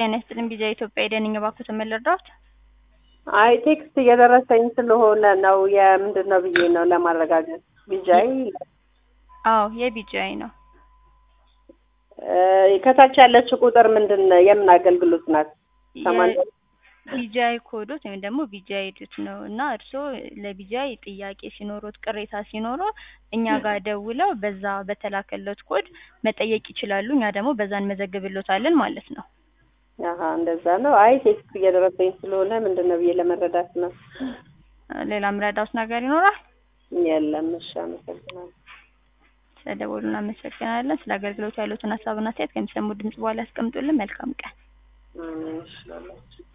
ጤና ይስጥልኝ ቢጃ ኢትዮጵያ የደንኝ እባክዎትን ምን ልርዳዎት? አይ ቴክስት እየደረሰኝ ስለሆነ ነው የምንድን ነው ብዬ ነው ለማረጋገጥ። ቢጃይ አዎ የቢጂአይ ነው። እ ከታች ያለችው ቁጥር ምንድን ነው? የምን አገልግሎት ናት? ሰማንያ ቢጂአይ ኮዶት ወይም ደግሞ ቢጂአይ ዱት ነው እና እርስዎ ለቢጂአይ ጥያቄ ሲኖሮት ቅሬታ ሲኖሮ እኛ ጋር ደውለው በዛ በተላከለት ኮድ መጠየቅ ይችላሉ። እኛ ደግሞ በዛ እንመዘግብሎታለን ማለት ነው። አሀ እንደዛ ነው። አይ ቴክስት እየደረሰኝ ስለሆነ ምንድን ነው ብዬ ለመረዳት ነው። ሌላ ምረዳውት ነገር ይኖራል? የለም። እሺ፣ አመሰግናለሁ። ስለደወሉ እናመሰግናለን። ስለ አገልግሎቱ ያሉትን ሀሳብና አስተያየት ከሚሰሙ ድምጽ በኋላ ያስቀምጡልን። መልካም ቀን። አሜን። እሺ